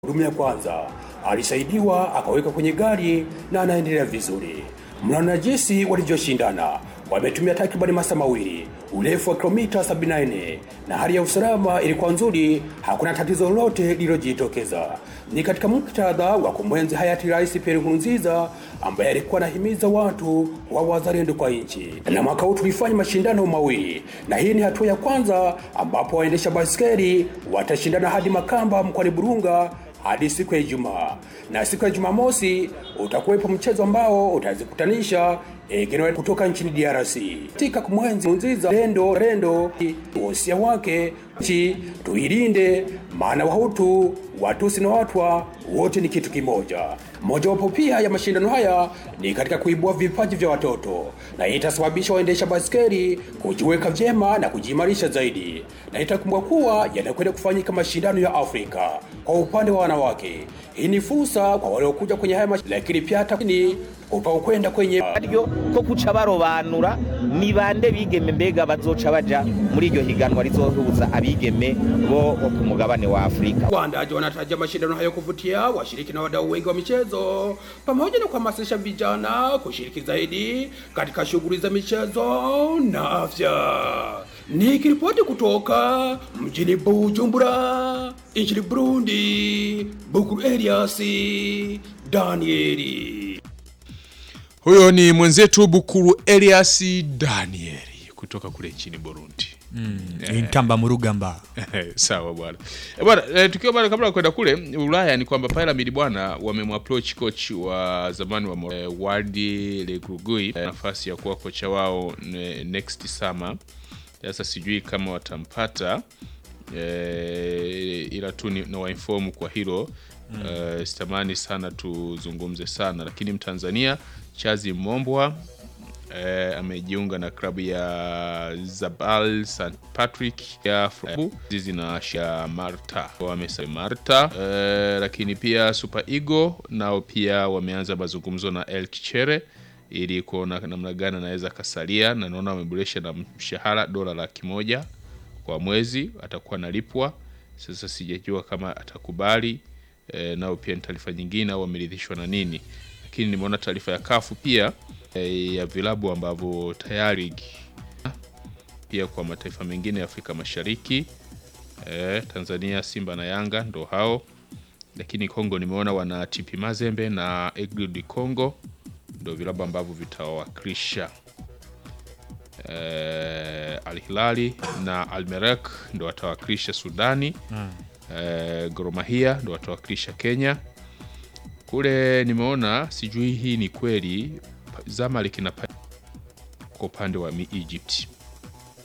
Huduma ya kwanza alisaidiwa akaweka kwenye gari na anaendelea vizuri. Mnaona jinsi walivyoshindana. Wametumia takribani masaa mawili, urefu wa kilomita 74 na hali ya usalama ilikuwa nzuri, hakuna tatizo lolote lililojitokeza. Ni katika muktadha wa kumwenzi hayati Rais Pierre Nkurunziza ambaye alikuwa anahimiza watu wa wazalendo kwa nchi. Na mwaka huu tulifanya mashindano mawili, na hii ni hatua ya kwanza ambapo waendesha baiskeli watashindana hadi Makamba mkoani Burunga hadi siku ya Ijumaa, na siku ya Jumamosi utakuwepo mchezo ambao utazikutanisha Egenwa kutoka nchini DRC katika kumwenzi Nkurunziza rendo rendo wosia wake chi tuilinde, maana Wahutu, Watusi na Watwa wote ni kitu kimoja. Mojawapo pia ya mashindano haya ni katika kuibua vipaji vya watoto, na hii itasababisha waendesha baskeli kujiweka vyema na kujiimarisha zaidi, na itakumbukwa kuwa yanakwenda kufanyika mashindano ya Afrika kwa upande wa wanawake. Hii ni fursa kwa waliokuja kwenye haya mashindano, lakini pia hata ni upa kwenda kwenye aryo ko kuca barobanura ni bande bigeme mbega bazoca baja muri iryo higanwa rizohuza abigeme bo bo ku mugabane wa Afrika. Waandaji wanataja mashindano hayo kuvutia washiriki na wadau wengi wa michezo pamoja na kuhamasisha vijana kushiriki zaidi katika shughuli za michezo na afya. Nikiripoti kutoka mjini Bujumbura nchini Burundi, Bukuru Elias Danieli. Huyo ni mwenzetu Bukuru Elias Danieli kutoka kule nchini Burundi. intamba mu rugamba Sawa bwana. Eh, Bwana, eh, tukiwa bwana kabla ya kwenda kule Ulaya ni kwamba Pyramid bwana wamemapproach coach wa zamani wa Mo- eh, Wadi Legrugui eh, nafasi ya kuwa kocha wao ne- next summer. Sasa sijui kama watampata eh, ila tu ni- na wainform kwa hilo eh, sitamani sana tuzungumze sana, lakini Mtanzania Chazi Mombwa eh, amejiunga na klabu ya Zabal St Patrick ya Fru- zizi na ya Marta wamesa Marta eh, lakini pia Super Eagle nao pia wameanza mazungumzo na El Kichere ili kuona namna gani anaweza kasalia, na naona wameboresha na mshahara dola laki moja kwa mwezi atakuwa analipwa. Sasa sijajua kama atakubali e, nao pia ni taarifa nyingine au wameridhishwa na nini, lakini nimeona taarifa ya kafu pia e, ya vilabu ambavyo tayari pia kwa mataifa mengine ya Afrika Mashariki e, Tanzania Simba na Yanga ndo hao, lakini Kongo nimeona wana TP Mazembe na Aigle du Congo ndo vilabu ambavyo vitawakilisha eh, Al Hilali na Al Merrek ndo watawakilisha Sudani eh, Gor Mahia ndo watawakilisha Kenya. Kule nimeona sijui hii ni kweli, Zamalek na Pa- kwa upande wa mi- Egypt